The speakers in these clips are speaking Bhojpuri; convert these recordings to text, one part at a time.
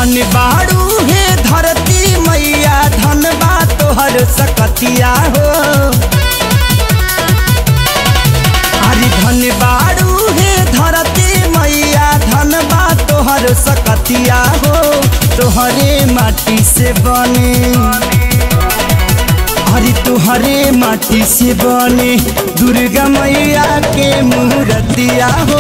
धन बाड़ू हे धरती मैया धन बा तोहर सकतिया हो अरे धन बाड़ू हे धरती मैया धन बा तोहर सकतिया हो तोहरे माटी से बने अरे तोहरे माटी से बने दुर्गा मैया के मूर्तिया हो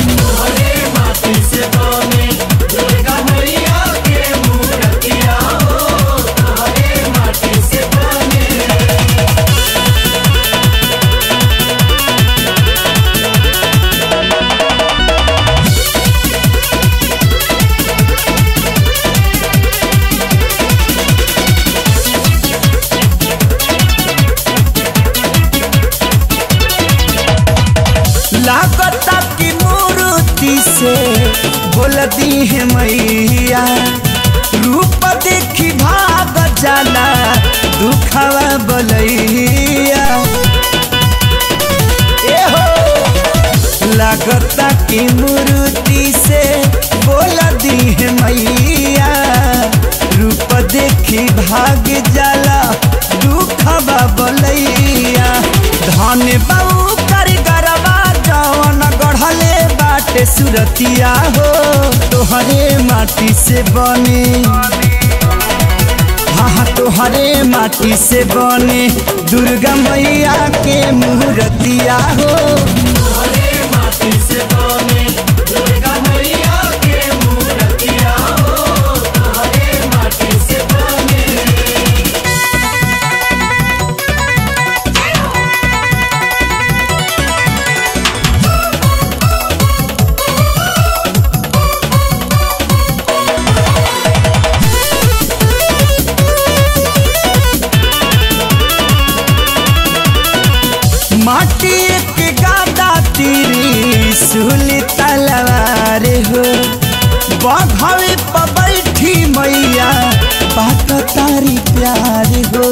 लागता की मूर्ति से बोल दी है मैया रूप देखी भाग जाला दुखवा बोलैया ए हो लागता की मूर्ति से बोल दी है मैया रूप देखी भाग जाला दुखवा बोलैया धन बाबू कारीगरवा जवन गढ़ले बाटे सुरतिया हो तोहरे माटी से बने हाँ हाँ तोहरे माटी से बने दुर्गा मैया के मूर्तिया हो माटी के गादा तीरी सुली तलवार हो बघवे पर बैठी मैया बात तारी प्यार हो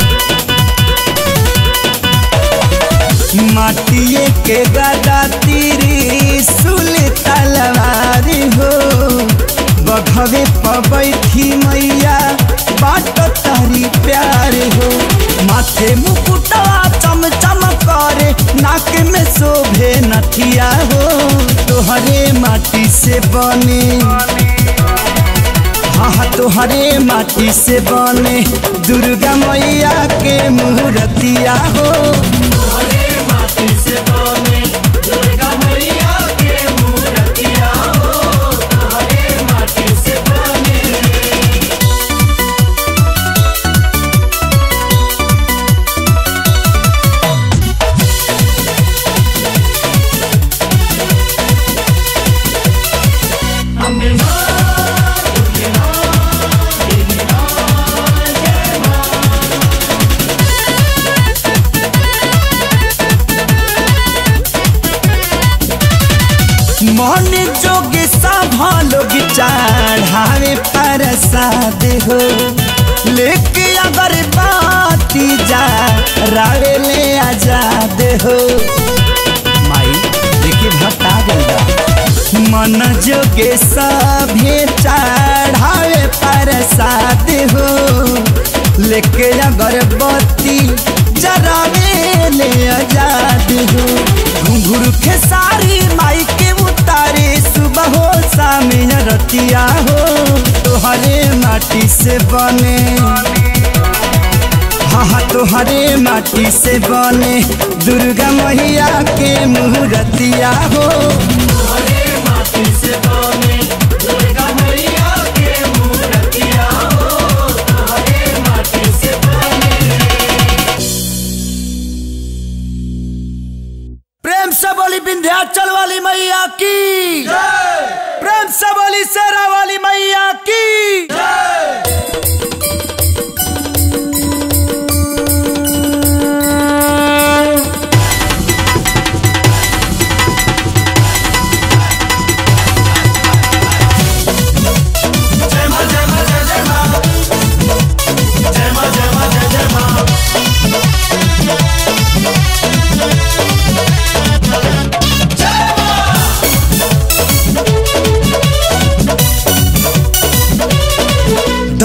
माटिए के गादा तीरी सुली तलवार हो बघवे पर बैठी मैया बात तारी प्यार हो माथे मुकुटवा चम चम करे नाक में शोभे नथिया हो तोहरे माटी से बने हाँ हाँ तोहरे माटी से बने दुर्गा मैया के मूर्तिया हो मन जोग सभा लोग चढ़ावे प्रसाद हो लेके अगर बाती जा रावे ले आजाद हो माई देखिए भक्त आ गइल बा मन जोगे सभे चढ़ावे प्रसाद हो लेके अगरबत्ती जरावे ले आजाद हो घुंघरू खेसारी माई के उतारे सुबह हो शाम रतिया हो तोहरे माटी से बने हाँ हाँ तोहरे माटी से बने दुर्गा मैया के मूर्तिया हो प्रेम से बोली विंध्याचल वाली मैया की प्रेम से बोली शेरा वाली मैया की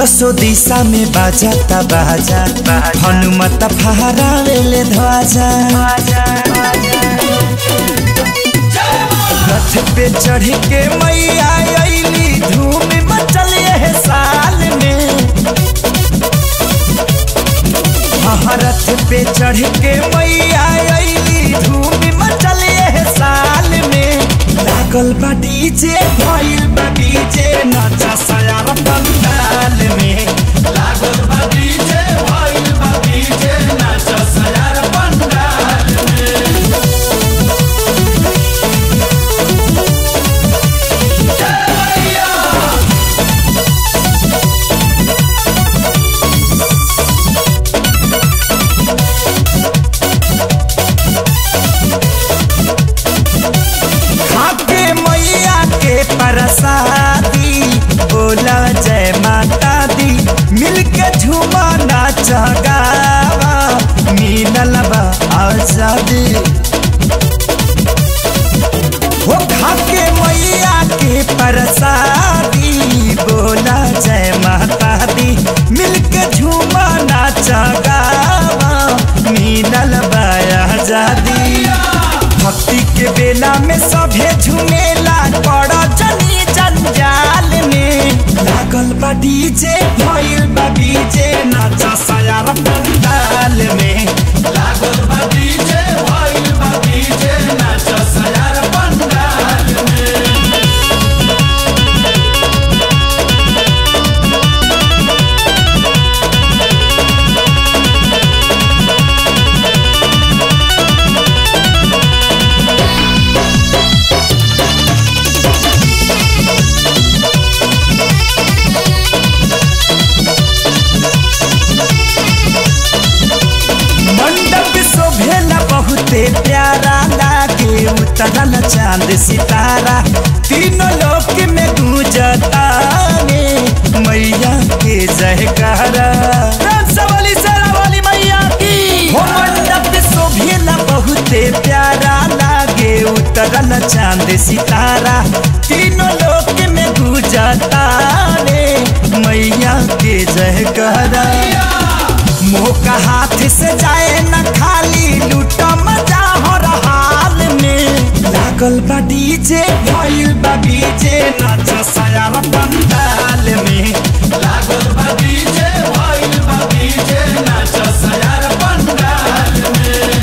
दसो दिशा में बाजाता बाजा हनुमत फहरावेले ध्वजा रथ पे चढ़ के मैया अली धूम मचल है साल में हाँ रथ पे चढ़ के मैया अली धूम मचल है साल में लागल बा डीजे भइल बा डीजे नाचा सयार पंडाल में लागल बा डीजे भइल बा डीजे नाचा सयार पंडाल में खाके मैया के प्रसादी बोला जय माता दी मिलके झूमा नाच गावा मिलल बा आजादी हो खाके मैया के प्रसादी बोला जय माता दी मिलके झूमा नाच गावा मिलल बा आजादी भक्ति के बेला में सभे झुमेला पड़ जनी जंजाल में लागल बा डीजे भइल बा डीजे नाचा सयार पंडाल में लागल बा डीजे भइल बा डीजे नाचा सयार पंडाल में मंडप शोभेला बहुते प्यारा लागे उतरल चांद सितारा तीनों लोक में गूंजता रे मैया के जयकारा राम सवाली सेरा वाली मैया की हो मंडप शोभेला बहुते प्यारा लागे उतरल चांद सितारा तीनों लोक में गूंजता रे मैया के जयकारा मुँह का हाथ से जाए न खाली लूटा मजा हो हाल में लागल बा डीजे भइल बा डीजे नाच सयार पंडाल में लागल बा डीजे भइल बा डीजे नाच सयार पंडाल में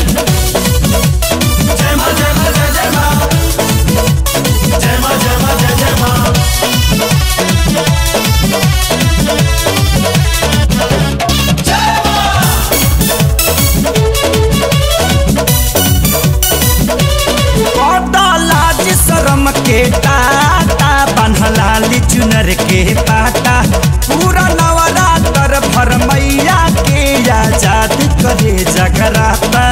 जय मां जय मां जय जय मां जय मां जय मां जय जय मां लाज शरम के टाटा बन्हलाली चुनर के पाटा पूरा नवरात्र भर मैया के आजाद करे जगराता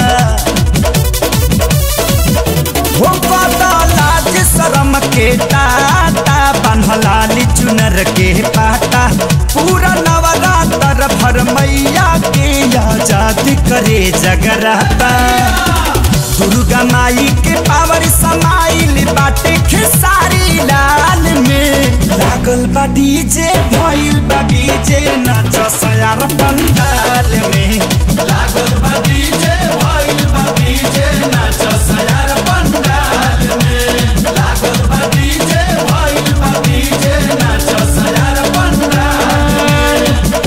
हो पता लाज शरम के टाटा बन्हलाली चुनर के पाटा पूरा नवरात्र भर मैया के आजाद करे जगराता दुर्गा माई के पावर समाइल बाटे खेसारी लाल में लागल बा डीजे भइल बा डीजे नाच सयार पंडाल में लागल बा डीजे भइल बा डीजे नाच सयार पंडाल में लागल बा डीजे भइल बा डीजे नाच सयार पंडाल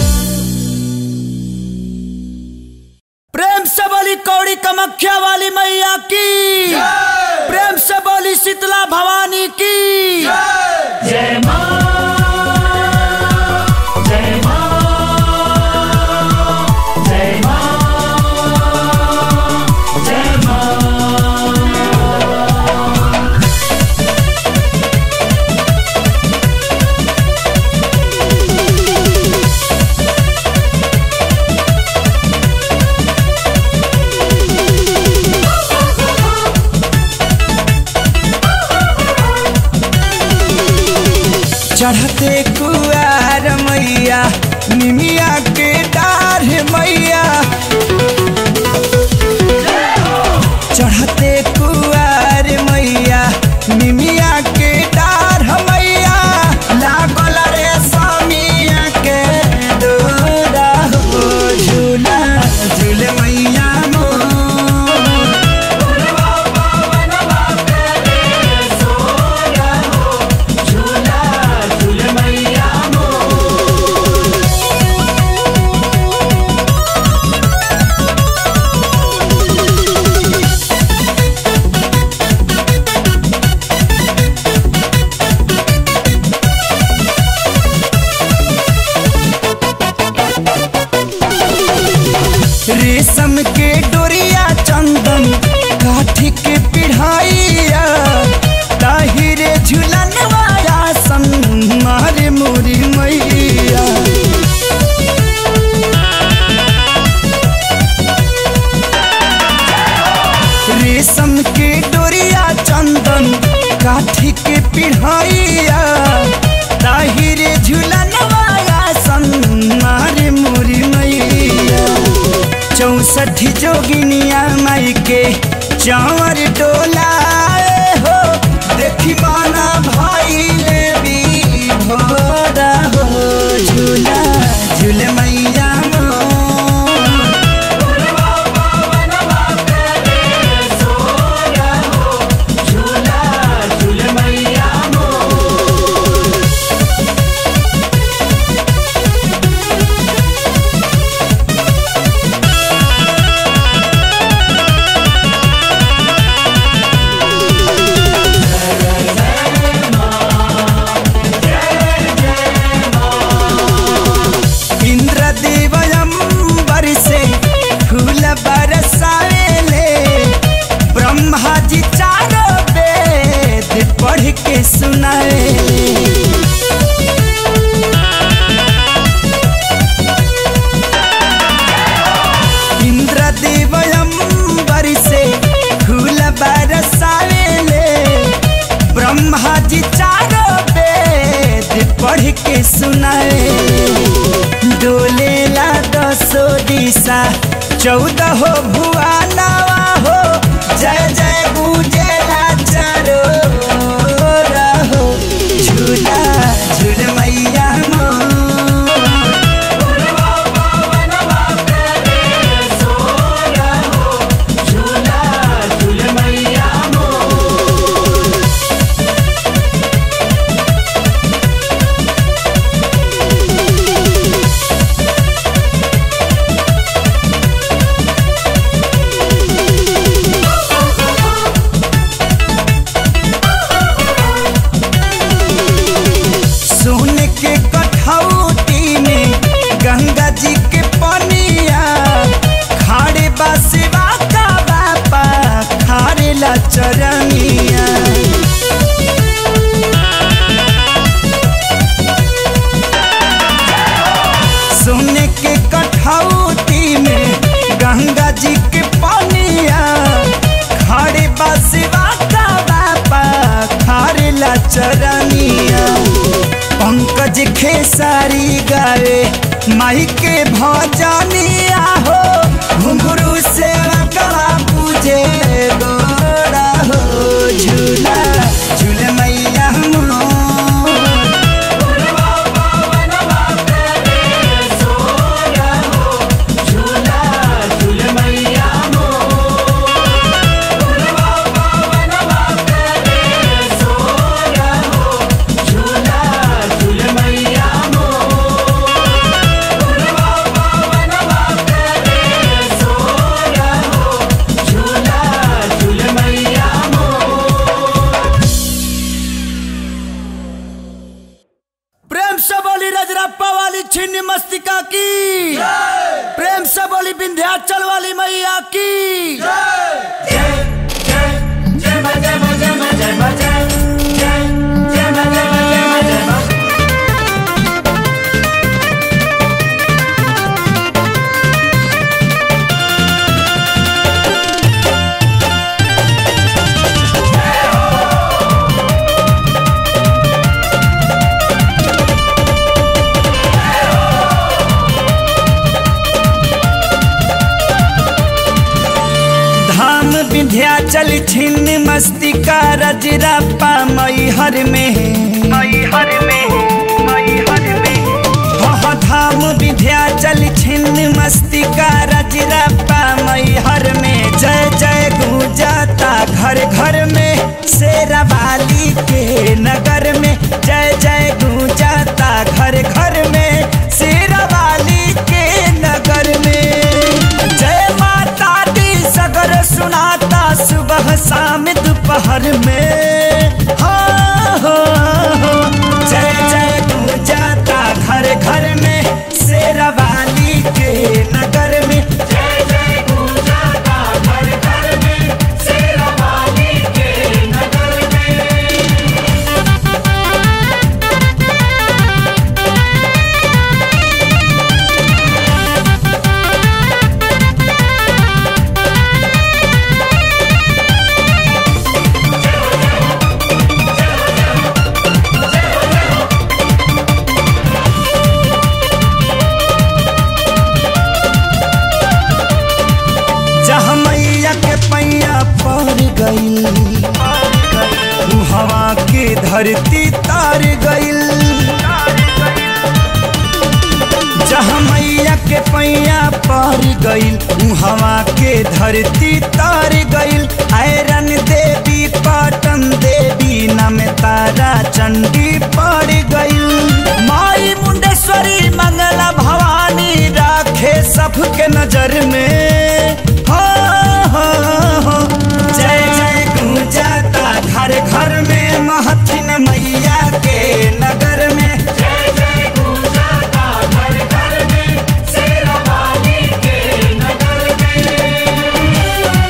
प्रेम से बोली कौड़ी कमख्या वाली मैया की प्रेम से बोली शीतला भवानी की जय मां जय मां जय मां जय मां चढ़ते कुआर मैया निमिया के डार मैया चढ़ते कुआर मैया निमिया के डार मैया लागल रे समिया के चावर डोलाए हो देखी माना भाई ले भी भोरा हो झूला झूल मैया मोर इंद्रदेव अंबर से फूल बरसावेले ब्रह्मा जी चारों वेद पढ़ के सुनावेले इंद्रदेव अंबर से फूल बरसावेले ब्रह्मा जी चारों वेद पढ़ के सुनाए डोलेला दसो दिशा चौदह हो भुआनावा हो जय जय गुजेला चारो रहो झूला झूल मैया मोर सोन के कठौती में गंगा जी के पनिया खाड़े बसवा का बापा खारे ला चरनिया सोने के कठौती में गंगा जी के पनिया खाड़े बसवा का बापा खारे ला चरनिया पंकज खेसारी गावे माई के भजनिया हो घुंघरू से कला पूजे गोरा हो झूला झूल मैया मोर प्रेम से बोली रजरप्पा वाली छिन्न मस्तिका की प्रेम से बोली विंध्याचल वाली मैया की धाम विंध्याचल छिन्न मस्तिका रजरप्पा मैहर में मैहर में मैहर में वह धाम विंध्याचल छिन्न मस्तिका रजरप्पा मैहर में जय जय गूंजाता घर घर में शेरा वाली के नगर में जय जय गूंजाता घर घर में शेरा वाली के नगर में जय माता दी सगर सुनाता सुबह शाम दोपहर में हो हो हो जय जय गूंजाता घर घर में शेरवाली के नगर में जय जय गूंजाता घर घर में शेरवाली के नगर में जय धरती तार गइल जहाँ मैया के पैया पर गइल उहवा के धरती तार गइल आयरन देवी पाटन देवी नम तारा चंडी पड़ गइल माई मुंडेश्वरी मंगला भवानी राखे सबके नजर में हो हो हो जय जय गूंजाता घर घर में महथिन मैया के नगर में जय जय गुंजाता घर घर में शेरा वाली के नगर में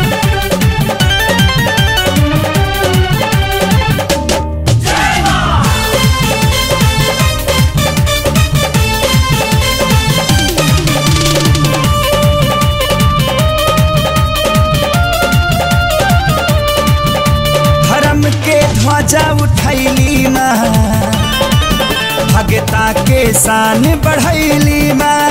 धर्म के ध्वजा उठैली माँ भगता के शान बढ़ैली माँ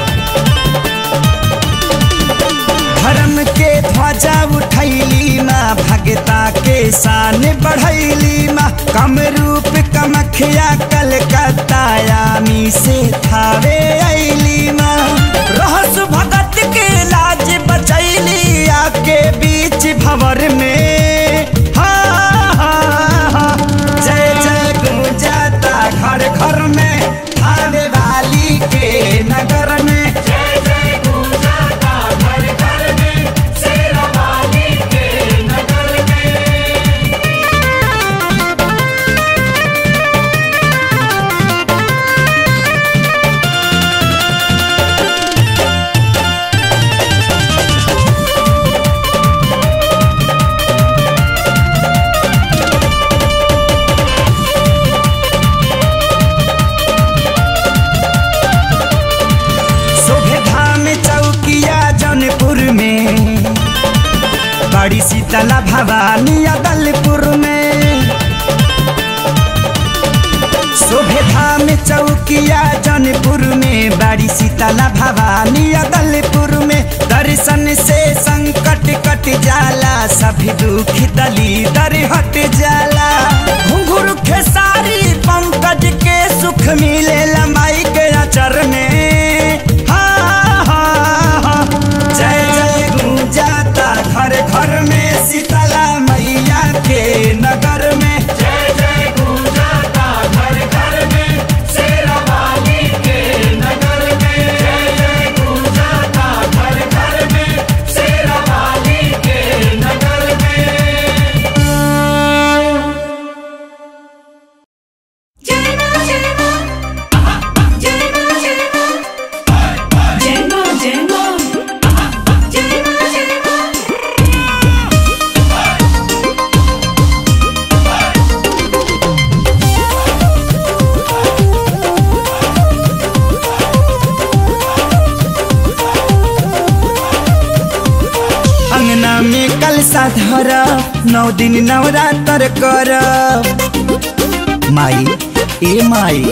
धर्म के ध्वजा उठैली माँ भगता के शान बढ़ैली माँ कम रूप कमखिया कलकत्ता यामी से थावे ऐली माँ रहस भगत के लाज बचैली आके बीच भवर में हा हा हा जय जय गुंजाता घर घर में थावे वाली के नगर में जय जय गुंजाता घर घर में शेरा वाली के नगर में शोभे धाम चौकिया जौनपुर में बड़ी शीतला भवानी अदलपुर में शोभे धाम चौकिया जौनपुर में बड़ी शीतला भवानी अदलपुर में दर्शन से संकट कट जाला सभी दुख दली दर हट जाला घुंघरू खेसारी पंकज के सुख मिले लंबाई के अचर में हा हा हा जय जय गूंजाता घर घर में शीतला मैया के नगर में जय जय गुंजाता घर घर में शेरा वाली के नगर में जय जय गुंजाता घर घर में शेरा वाली के नगर में जय मां जय मां जय मां जय मां जय मां जय मां जय मां जय मां अंगना में कलसा धर नौ दिन नवरात्र कर माई ए माई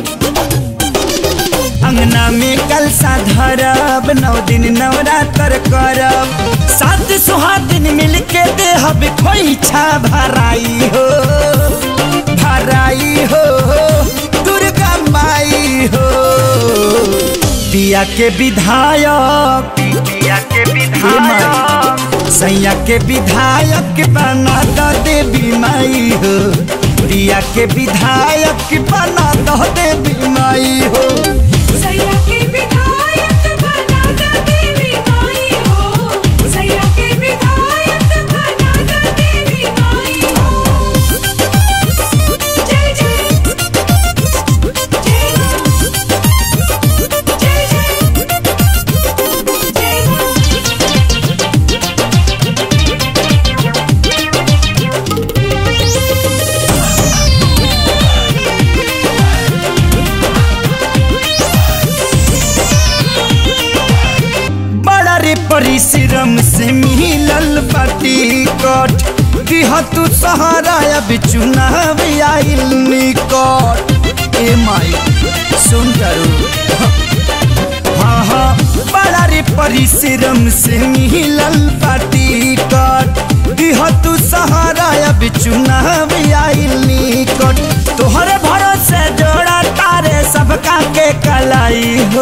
अंगना में कलसा धरब नौ दिन नवरात्र करब सात सुहागिन मिल के देहब खोइछा भराई हो भराई हो दुर्गा माई हो पिया के विधायक पिया के विधायक सैया के विधायक बना दो देवी माई हो प्रिया के विधायक बना दो देवी माई हो सैया के विधायक बना द देवी माई हो सैया के विधायक बना द देवी माई हो जय जय जय जय जय जय बड़ा रे परिश्रम से मिलल बाटी कट दिह तू सहारा अब चुनाव आइल निकट ए माई सुन करू हाँ हाँ बड़ा रे परिश्रम से मिलल बाटी कट दिह तू सहारा अब चुनाव आइल निकट तोहरे भरोसे जोड़ा तारे सबका के कलाई हो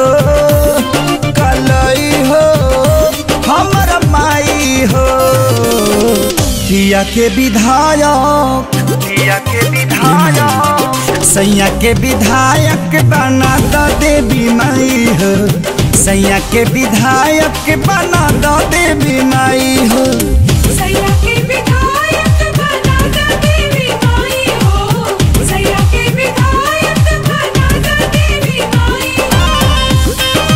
कलाई हो हमर माई हो किया के विधायक किया के विधायक सैया के विधायक बना दो देवी माई हो सैया के विधायक बना दो देवी माई हो सैया के विधायक बना द देवी माई हो सैया के विधायक बना द देवी माई हो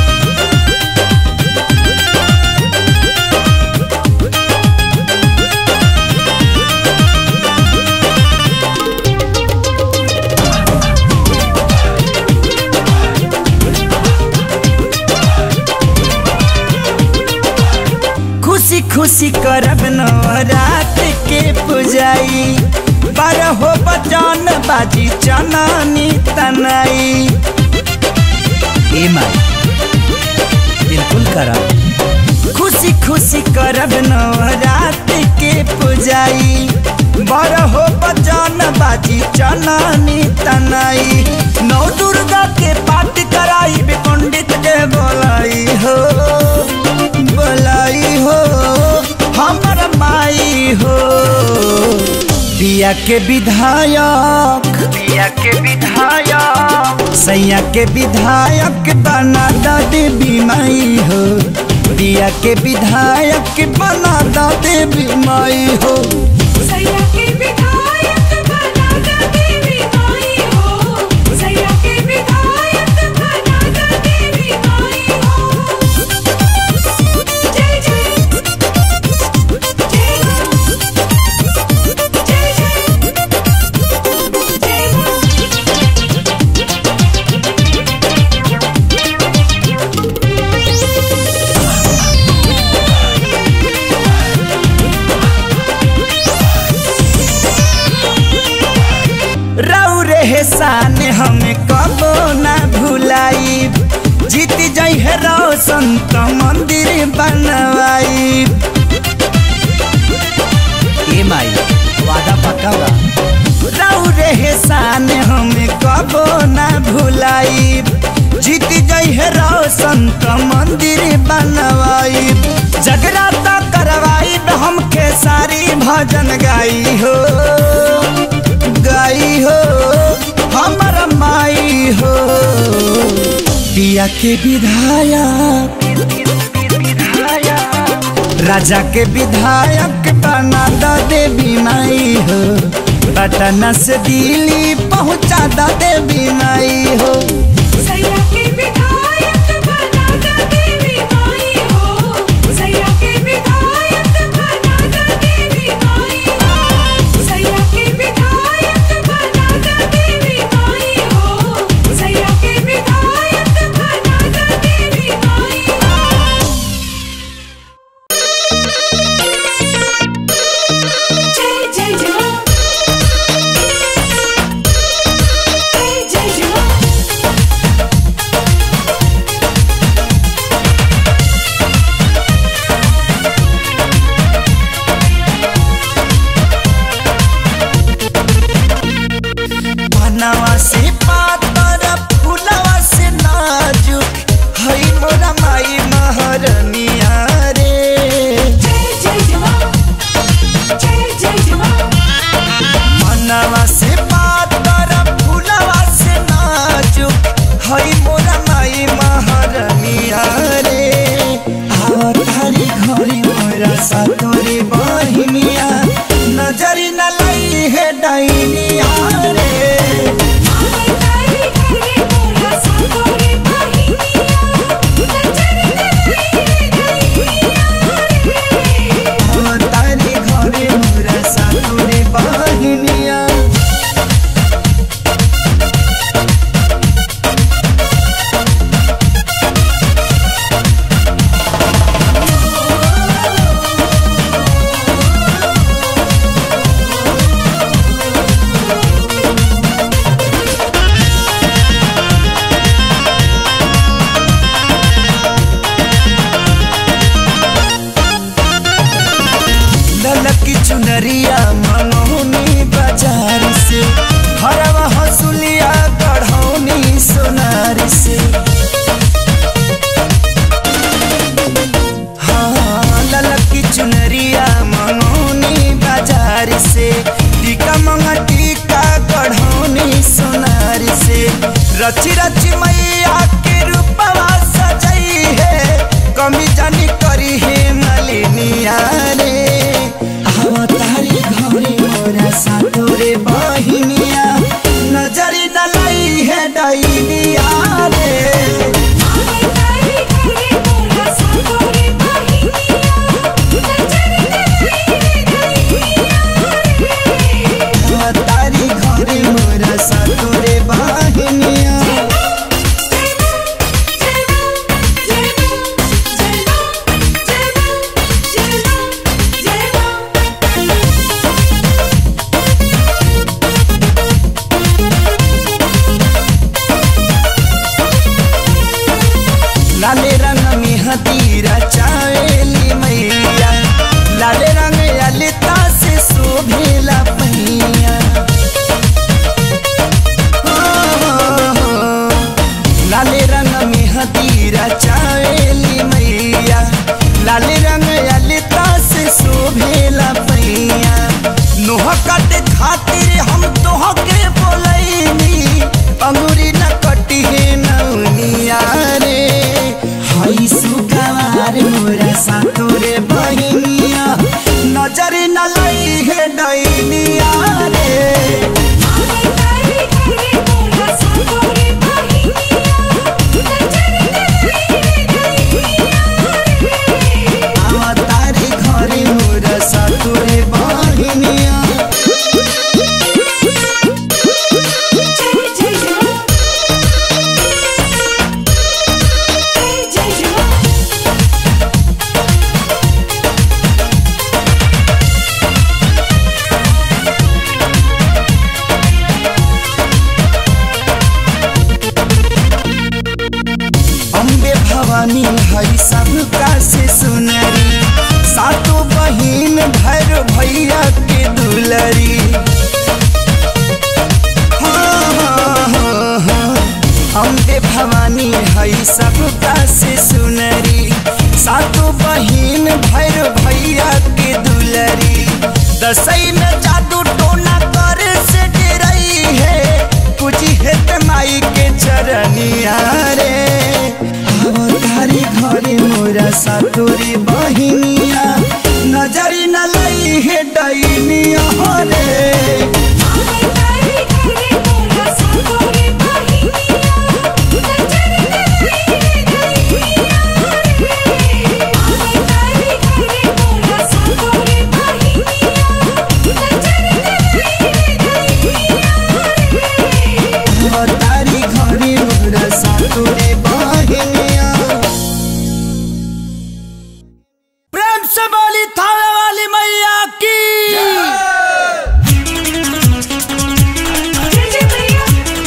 खुशी खुशी करब नवरात के पुजाई बारह हो बचन बाजी चनानी तनाई ए माई बिल्कुल करब खुशी खुशी करब नवरात के पुजाई बारह हो बचन बाजी चनानी तनाई नौ दुर्गा के पाठ कराई बे पंडित के बोलाई हो बोलाई हो हमर माई हो पिया के विधायक पिया के विधायक सैया के विधायक बना द देवी माई हो पिया के विधायक बना द देवी माई हो सैया के विधायक बना द देवी माई हो सैया के विधायक बना द देवी माई हो जय जय जय जय जय जय रौ रे शान हमें कबो ना भुलाई जीत जई है रोशन तो मंदिर बनवाई ए माई वादा पक्का बा रौ रे शान हमें कबो ना भुलाई जीत जई है रोशन तो मंदिर बनवाई जगराता करवाई हमके सारी भजन गाई हो गाई हो हमर माई हो पिया के विधायक राजा के विधायक बना द देवी माई हो पटना से दिल्ली पहुँचा द देवी माई हो सैया के विधायक बना द देवी माई हो सैया के विधायक बना द देवी माई हो सैया के विधायक बना द देवी माई हो सैया के विधायक बना द देवी माई हो जय जय जय जय जय जय हतीरा चावेली मैया लाल रंग ललिता से शोभेला पहिया हो, हो, हो। लाल रंग में हतीरा चावेली मैया लाल रंग ललिता से शोभेला पहिया नोह कट खातिर हम तोह के बोलैनी अंगूरी न कटी है नौनिया रे हई सुगवार मोरा सातोरे बहिनिया नजर न लई है डैनिया रे तारी तारी मोरा सातोरे बहिनिया नजर रे तारी घरे मोरा सातोरे बहिनिया जय जय जय जय जय अम्बे भवानी हई सबका से सुनरी सातों बहिन भैर भैया के दुलरी हाँ, हाँ, हाँ, हाँ। अम्बे भवानी हई सबका से सुनरी सातों बहिन भैर भैया के दुलरी दसई में जादू टोना कर से डरई है कुछ हेत माई के चरनिया रे अवतारी घरे मोरा सातोरी बहिनिया नजरी न लई है डैनिया रे तारी तारी मोरा सातोरे बहिनिया नजर रे तारी तारी मोरा सातोरे बहिनिया नजर अवतारी घरे मोरा सातोरी बहिनिया प्रेम से बोली थावे वाली मैया की जय जय मैया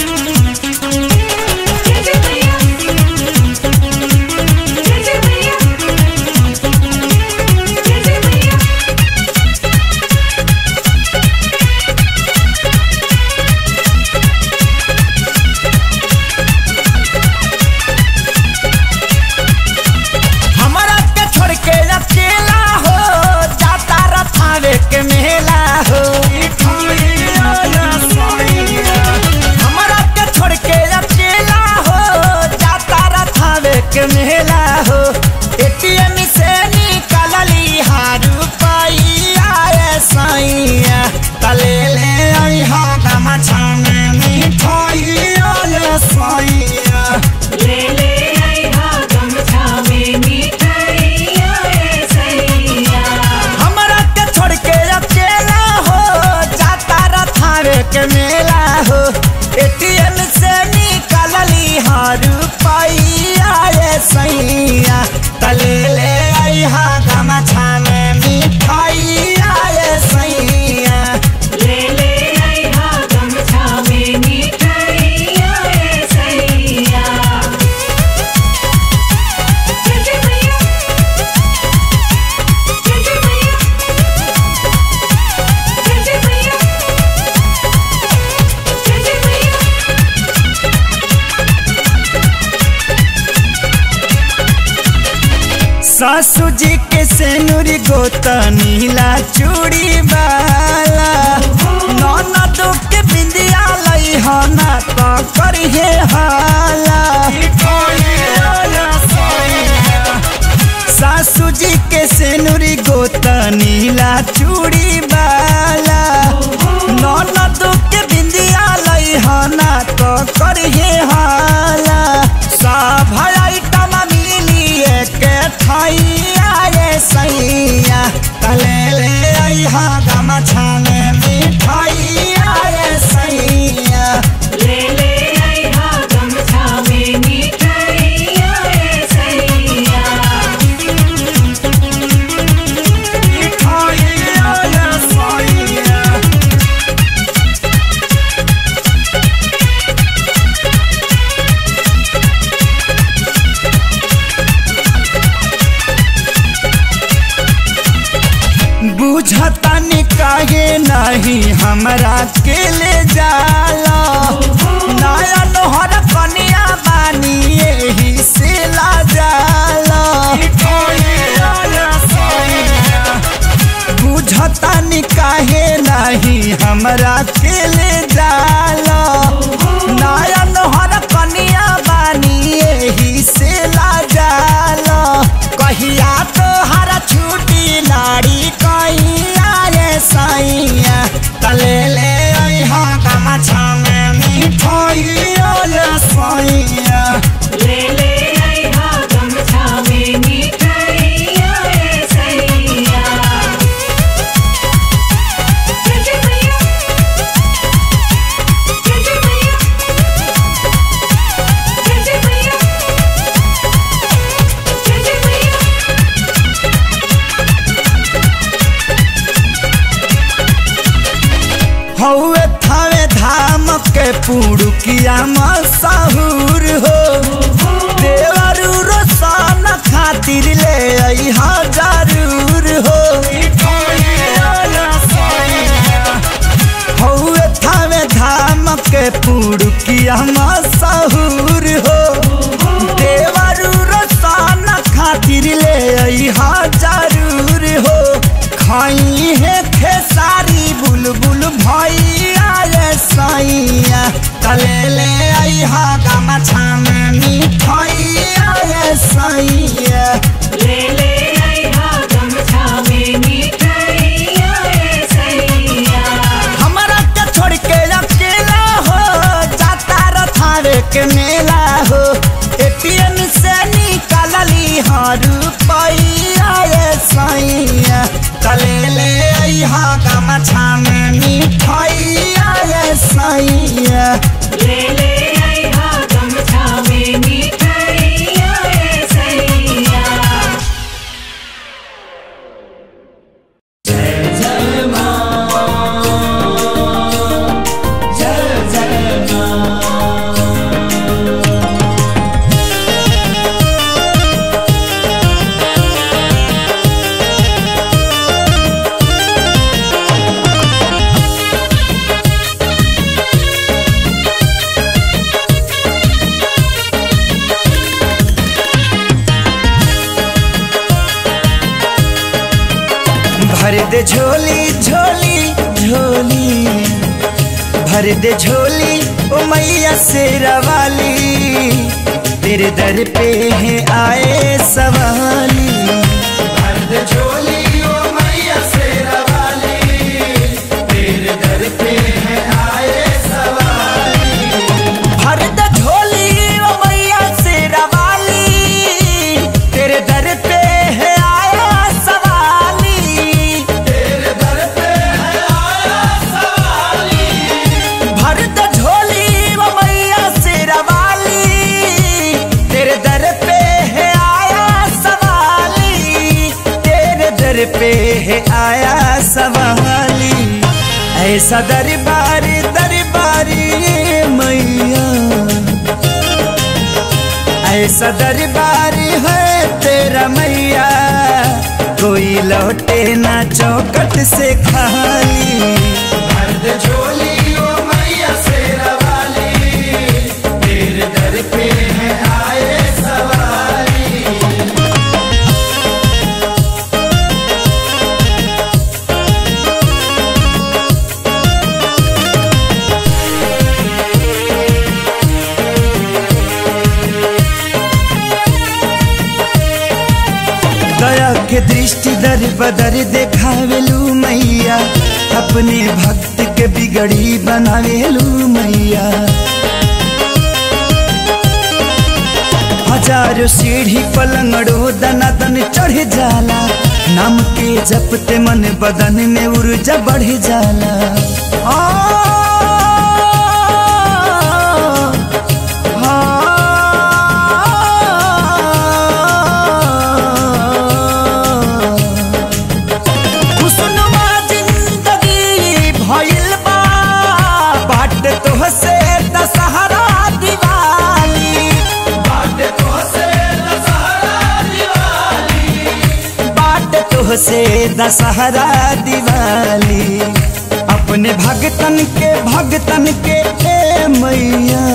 जय जय मैया जय जय मैया जय जय मैया हमरा के छोड़ के अकेला हो जाता रथावे के मेला हो हमरा के छोड़ के अकेला हो जाता रथावे के मेला हो एटीएम से निकलली हारू पाइया ए सैया तले ले आई हा गमछा में मिठाइया ए सैया ले ले आई हा गमछा में मिठाइया ए सैया हमरा के छोड़ के अकेला हो जाता रथावे के मेला हो एटीएम से निकलली हर रुपैया ये सैया तले ले आई हा गमछा में मिठाइया ये सैया ले ले आई हा गमछा में मिठाइया ए सैया जय जय मैया जय जय मैया जय जय मैया जय जय मैया सासू जी के सेनुरी गोता नीला चूड़ी वाला ननद के बिंदिया लई हो ना तो करिए हाला सासू जी के सेनुरी गोता नीला चूड़ी वाला ननद के बिंदिया लई हो ना तो करिए हाला सब आइटम मिली एक थाइया ये सैया तले ले आई हा गमछा में मिठाइया ये सैया ले ले आई हा गमछा में मिठाइया ए सैया मिठाइया ये सैया काहे नहीं हमरा के ले जाला नया नोहर कनिया बानी यही से ला जाला बुझता नि काहे नहीं हमरा के ले जाला नया नोहर कनिया बानी यही से ला जाला कहिया तो हरा छुट्टी लाड़ी कहिया रे सैया तले ले अइहा गमछा में मिठाइया ले सैया ले ले आई हा गमछा में मिठाइया रे सैया जय जय मैया जय जय मैया जय जय मैया जय जय मैया हौवे थावे धाम के पुड़ुकिया मशहूर हो देवरू रोशन खातिर ले अइहा जरूर हो हौवे थावे धाम के पुड़ुकिया मशहूर हो देवरू रोशन खातिर ले अइहा जरूर हो खाई है खेसारी बुलबुल भैया रे सैया तले ले अइहा गमछा में मिठाइया रे सैया ले ले आई हा गमछा में मिठाइया रे सैया हमरा के छोड़ के अकेला हो जाता रथावे के मेला हो एटीएम से निकालली हर रुपैया रे सैया तले ले अइहा गमछा में मिठाइया रे सैया ले ले आई हा गमछा में मिठाइया रे सैया भर दे झोली झोली झोली भर दे झोली ओ मैया शेरा वाली तेरे दर पे है आए सवाली भर दे झोली ओ मैया शेरा वाली तेरे दर पे है आए सवाली भर दे झोली ओ मैया शेरा वाली तेरे दर पे है आया सवाली भरत झोली वो मैया शेरा वाली तेरे दर पे है आया सवाली तेरे दर पे है आया सवाली ऐसा दरबारी दरबारी मैया ऐसा दरबारी है तेरा मैया कोई लौटे ना चौकट से खाली मर्द झोली ओ मैया शेरा वाली तेरे दर पे है आए सवारी दया के दृष्टि दर बदर देखावेलू मैया अपने भक्त के बिगड़ी बनावेलू मैया हजारों सीढ़ी पलंगड़ो दना दन चढ़ जाला नाम के जपते मन बदन में ऊर्जा बढ़ जाला आ, आ, खुशनुमा जिंदगी भइल बा बाट तोहसे दशहरा दिवाली बाट तोहसे दशहरा दिवाली बाट तोह सबसे दशहरा दिवाली अपने भगतन के भगतन के ए मैया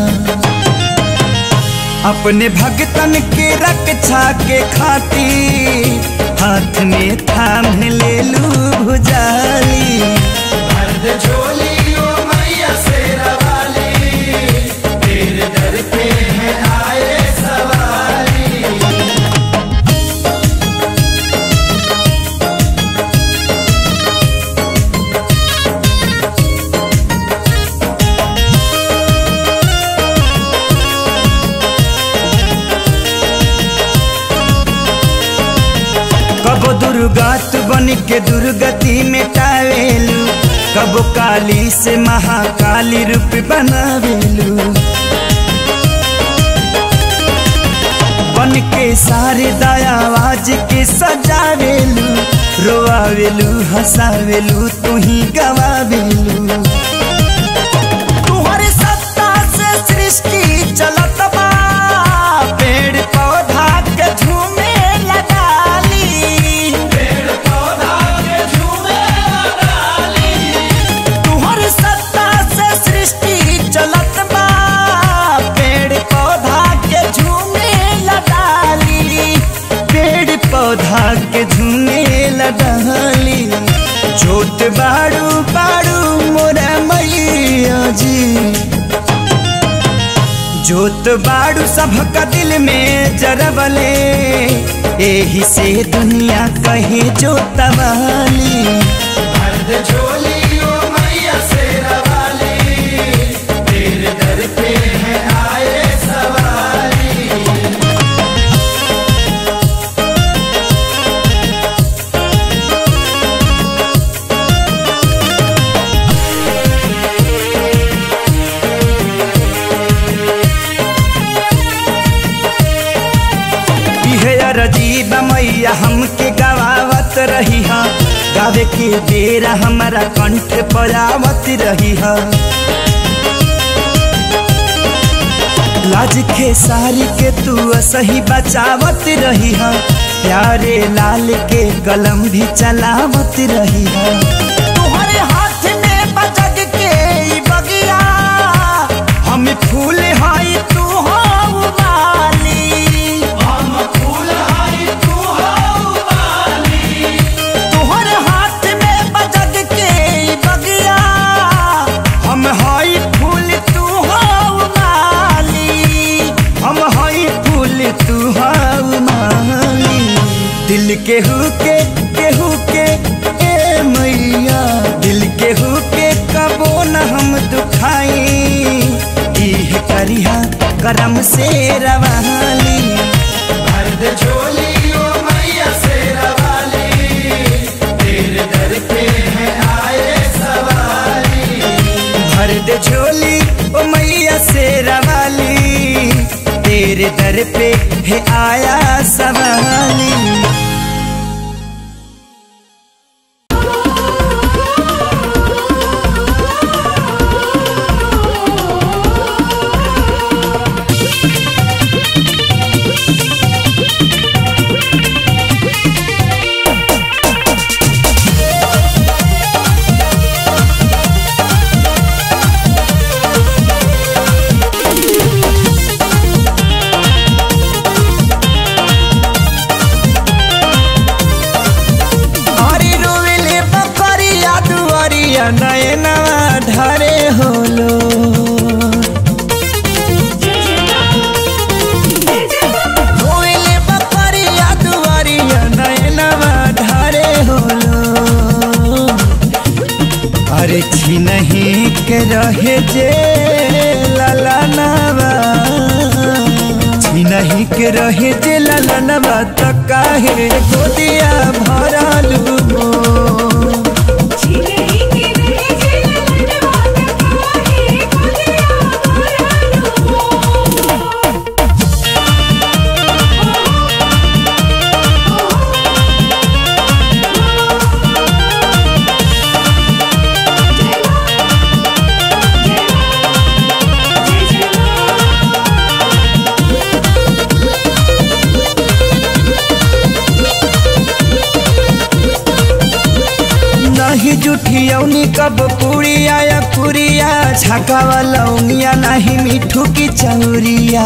अपने भगतन के रक्षा के खातिर हाथ में थाम ले लू भुजाली मर्द झोली ओ मैया शेरा वाली तेरे दर पे है आए सवारी कबो दुर्गात बन के दुर्गति मिटावेलू कबो काली से महाकाली रूप बनावेलू बन के सारे दयावाज के सजावेलू रोआवेलू हंसावेलू तू ही गवावेलू तुहरे सत्ता से सृष्टि चलत बा पेड़ पौधा के झूमे लगाली पेड़ पौधा के झूमे डाली तुहरे सत्ता से सृष्टि चलत बा पेड़ पौधा के झूमे लगाली पेड़ पौधा के झूमे लगाली जोत बाड़ू बाड़ू मोरा मैया जी जोत बाड़ू सबका दिल में जरबले एही से दुनिया कहे जोतवाली मर्द झोली ओ मैया शेरा वाली तेरे दर पे है आए सवारी इहे अरजीब मैया हमके गवावत रही हा गावे के बेरा हमारा कंठ परावत रही हा लाज के सारी के तू सही बचावत रही हा प्यारे लाल के कलम भी चलावत रही हा तुम्हारे हाथ में बजग के ई बगिया हम फूल हाई तू हो माली हम फूल हाई तू हो वाली तोहर हाथ में बजग के ई बगिया हम हई फूल तू हो माली हम हई फूल तू हो माली दिल के हुके केहू के ए मैया दिल के हुके कबो न हम दुखाई इह करिहा करम से रवाली मर्द झोली ओ मैया शेरा वाली तेरे दर पे है आए सवारी भर दे झोली ओ मैया से रवाली तेरे दर पे है आया सवाली अरे रोवेले बकरिया दुआरिया नयनवा ढरे होलो रोवेले बकरिया दुआरिया नयनवा ढरे होलो अरे छिनही के रहे जे ललनवा छिनही के रहे जे ललनवा त काहे गोदिया भरलू मोर। जूठी औनी कब पुड़िया या पुरिया छाका वाला उंगिया नहीं मिठू की चौरिया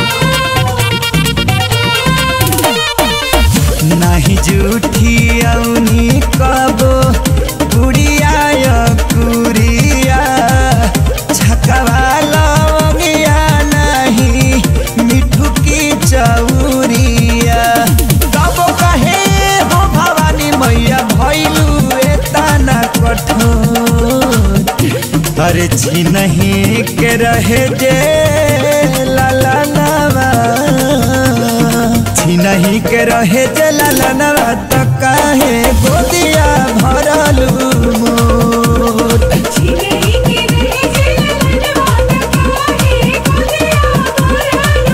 नहीं जूठी औनी कब पुड़िया या पुरिया छाका वाला उंगिया नहीं मिठू की चौरिया तब कहे हो भवानी मैया भैलू एतना कठोर अरे छी नहीं के रहे जे ला ला लावा छी नहीं के रहे जे ला ला लावा तो काहे गोदिया भरलू मोर छिनही के रहे जे ललनवा काहे गोदिया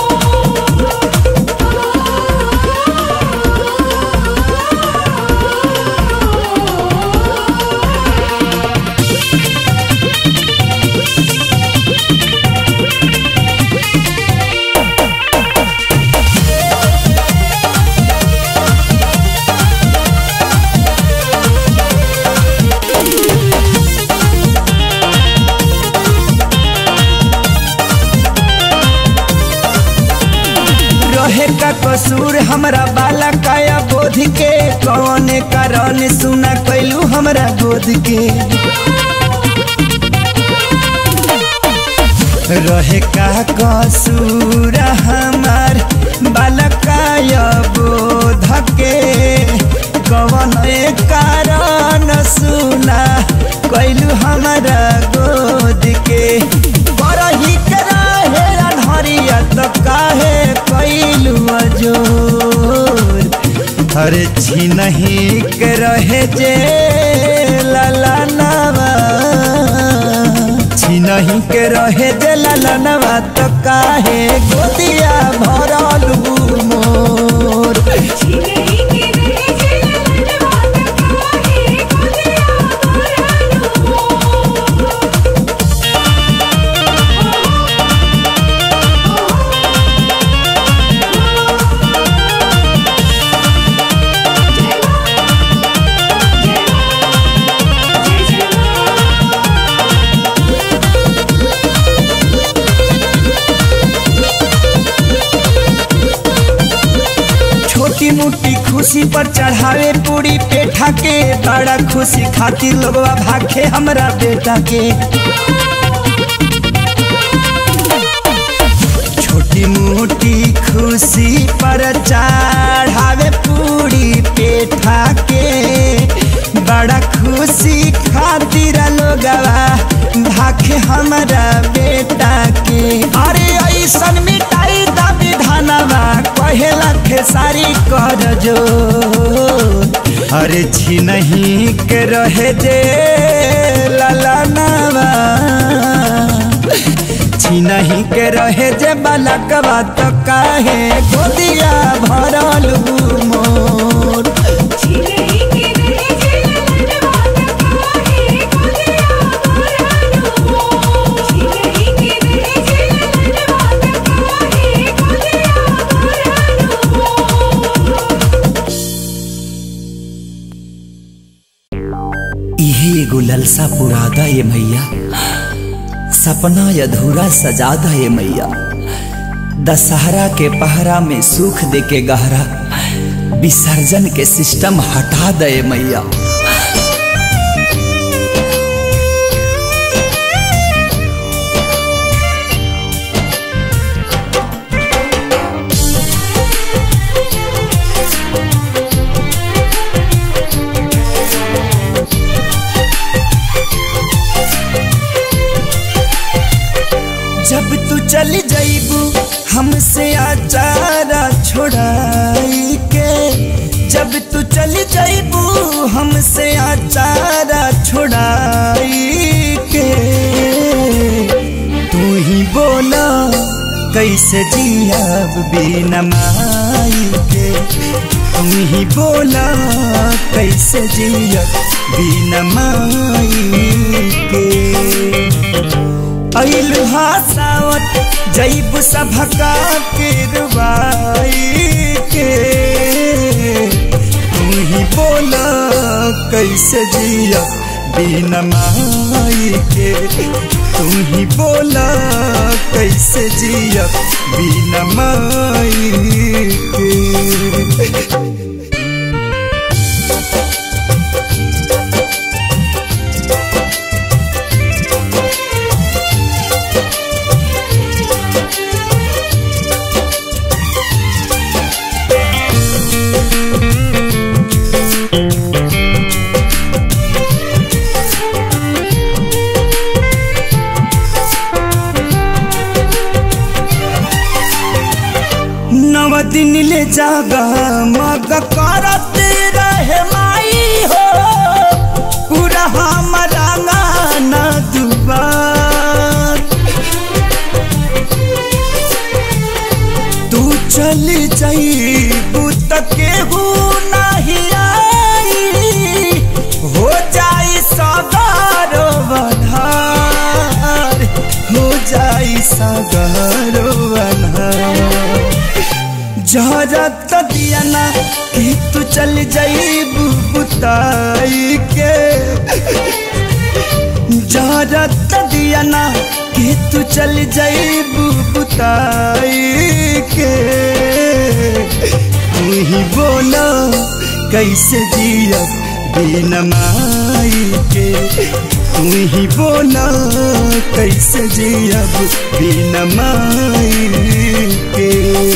रहे का कसूर हमरा बाला काया बोध के कौन कारण सुना कैलू हमरा गोद के रहे का कसूर हमार बाला काया बोध के कौन कारण सुना कैलू हमरा गोद के बरही के रहे अनहरिया तो काहे कैलू अजोर अरे छी नहीं के रहे जे लाला नवा छी नहीं के रहे जे लाला नवा तो काहे गोदिया भरलू मोर छिनही के रहे जे ललनवा काहे गोदिया छोटी मोटी खुशी पर चढ़ावे पूरी पेठा के बड़ा खुशी खातिर लोगवा भाखे हमरा बेटा के छोटी मोटी खुशी पर चढ़ावे पूरी पेठा के बड़ा खुशी खातिर लोगवा भाखे हमरा बेटा के अरे ऐसन मिटाई दा विधानवा कहेला खेसारी कर जो अरे छी नहीं के रहे जे लाला नवा छी नहीं के रहे जे बालकवा तो काहे गोदिया भरलू मोर छिनही के रहे जे ललनवा काहे गोदिया छिनही के रहे जे ललनवा काहे गोदिया इहे एगो ललसा पुरादा ये मैया सपना अधूरा सजादा ये मैया दशहरा के पहरा में सुख दे के गहरा विसर्जन के सिस्टम हटा दे मैया जब तू चली जाइबू हमसे आचारा छोड़ाई के जब तू चली जाइबू हमसे आचारा छोड़ाई के तू ही बोला कैसे जियाब बिना माई के तू ही बोला कैसे जियब बिना माई के अइल हासावत जैब सभका के रुबाई के तू ही बोला कैसे कैसे जिया बिना माई के तुम ही बोला कैसे जिया बिना माई के नव दिन ले जागा मग करत रहे माई हो पूरा हमारा गाना दुबार तू चली जाई बुत केहू नहीं आई हो जाई सगारो बधार हो जाई सगारो बधार जहरत दिया ना कि तू चल जाई बुताई के जहरत दिया ना कि तू चल जाई बुताई के तू ही बोलो कैसे जिया बिना माई के तू ही बोलो कैसे जिया बिना माई के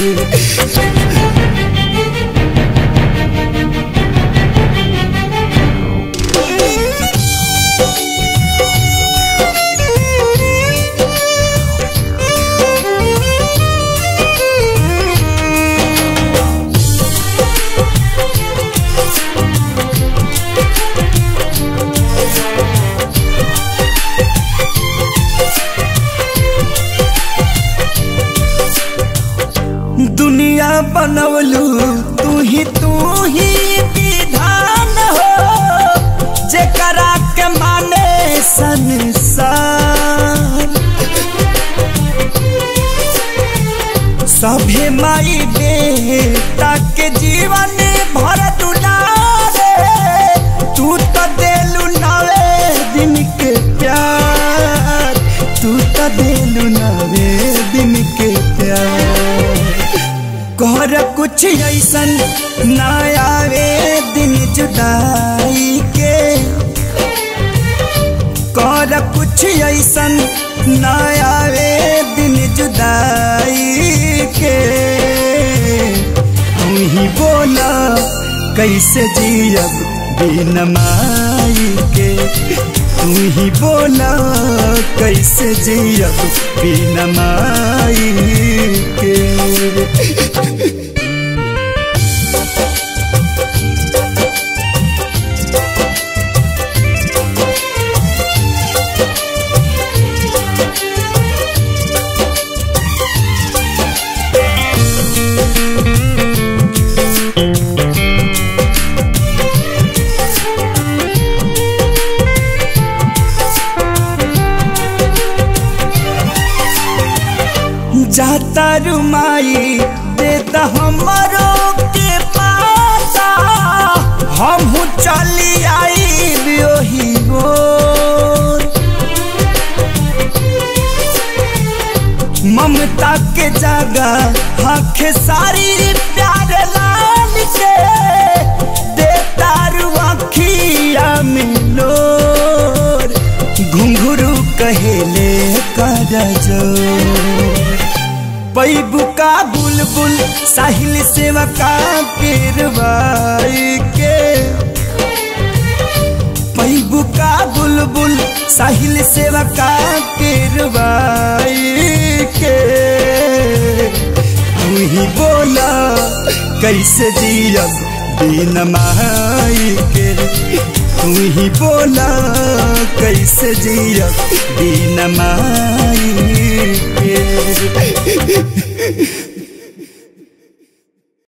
दुनिया बनवलू तू ही तू ही विधान हो जेकरा के माने संसार सभे माई बेटा के जीवन भर दुलारे तू तो देलू नवे दिन के प्यार तू तो देलू नवे दिन के प्यार कर कुछ ऐसन ना आवे दिन जुदाई के कर कुछ ऐसन ना आवे दिन जुदाई के तू ही बोला कैसे जियब बिन माई के तू ही बोला कैसे जियब बिन माई के जाता रुमाई देता हमारो के पाता हम चली आई बियोही गोर ममता के जगह आंखें सारी प्यार लाल के देता रुआखिया मिलोर घुंघरू कहेले कर जोर पैबू का बुलबुल साहिल सेवा का पेरवाई के पैबू का बुलबुल साहिल सेवा का पेरवाई के तू ही बोला कैसे जियब बिन माई के तू ही बोला कैसे जियब बिन माई के